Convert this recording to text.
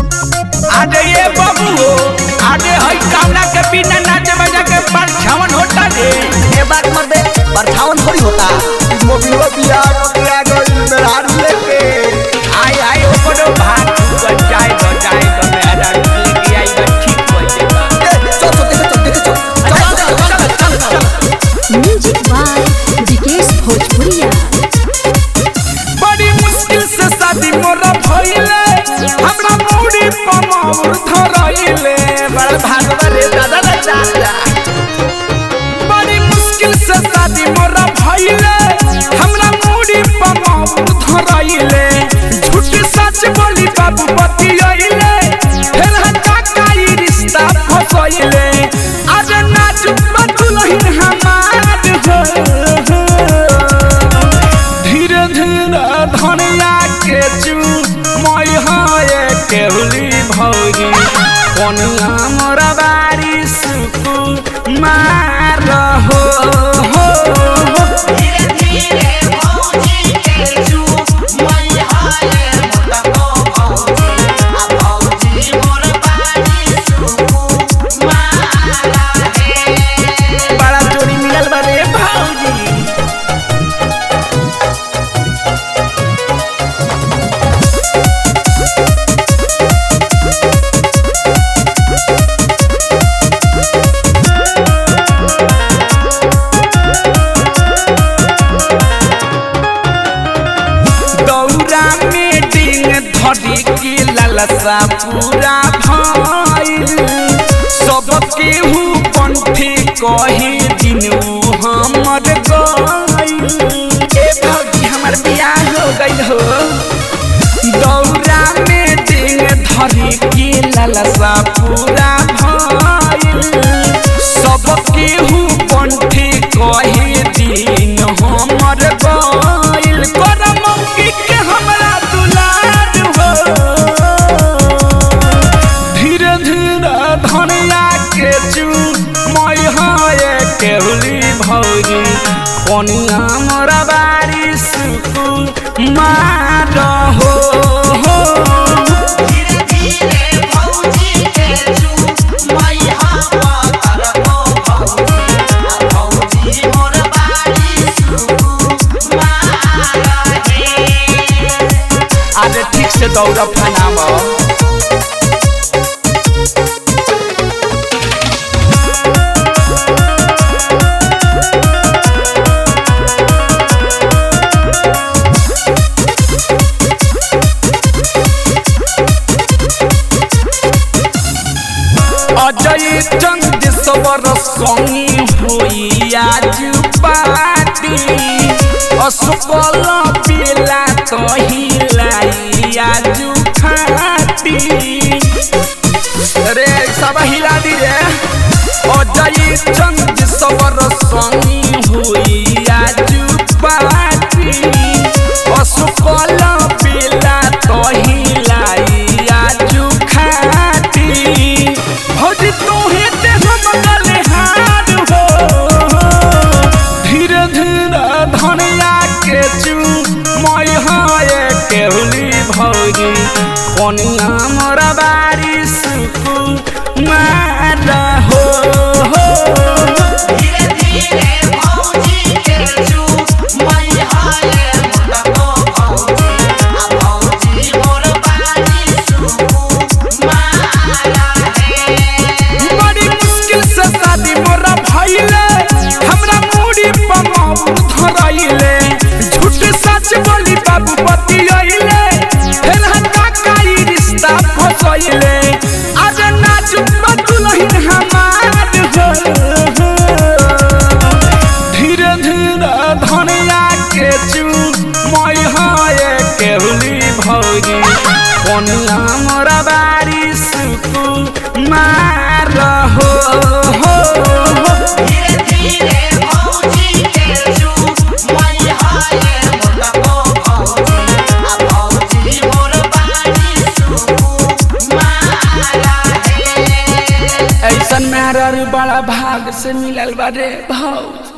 अरे ये बाबू अरे हई कावना के बिना नाचे बजा के परछावन होता रे ये बात मत दे परछावन थोड़ी होता मोबिलवा बिया पकड़ा गइल मेहरारू लेके आई आई ओकरो भाग चल जाए तो जाए तो मेरा लेके आई बा ठीक हो जाएगा ए, चल चल देखे चल देखे चल चल चल चल चल म्यूजिक बाय विकेश भोजपुरिया बड़ी मुश्किल से शादी मोरा भइले हमरा मौरी पमौर धरइले बड़ भागवा रे दादा रे दादा बड़ी मुश्किल से शादी मोरा भइले हमरा मौरी पमौर धरइले झूठ सच बोली बाबू बतियइले फिर हटा काई रिश्ता फसइले आज नाच बतुलहिन हमार हो धीरे धीरे धनिया के चू मई हाय केहुली भौरी कोनिया मोरा बारी सुकु मार हो हो हो। बड़ा जोड़ी मिलल बा रे भौजी दौरा में डिंग धरी के ललसा पूरा भइल सब केहू पंथी कहे दिनू हमर गइल ए भौजी हमर बियाह हो गइल हो दौरा में डिंग धरी के ललसा पूरा भइल सब केहू पंथी कहे दिन हमर गइल कर मौकी के हमरा दुलार हो धीरे धीरे धनिया के चू मई हाय केहुली भौरी कोनिया मोरा बारी सुकु मार हो हो अरे ठीक से दौड़ फनामा अजय चंद सवर संगी हुई आज पाती असुकल पिला तहिलाई आज खाती रे सब हिला दी रे अजय चंद सवर संगी हुई आज पाती असुकल पिला तहिलाई आज खाती भौजी तोहे ते हम गले हार हो धीरे धीरे धनिया के चू मई हाय केहुली भौजी कोनिया मोरा बारी सुकु मार हो हो बड़ी मुश्किल से शादी मोरा भइले हमरा मूड़ी पमाऊ धरइले झूठ सच बोली बाबू बतियइले फिर हटा काई रिश्ता फसइले आज नाच बतुलहिन हमार हो धीरे धीरे धनिया के चू मई हाय केहुली भौजी कोनिया मोरा बारी सुकु मार हो हो हो। ऐसन मेहरा बड़ा भाग से मिलल बा रे भौज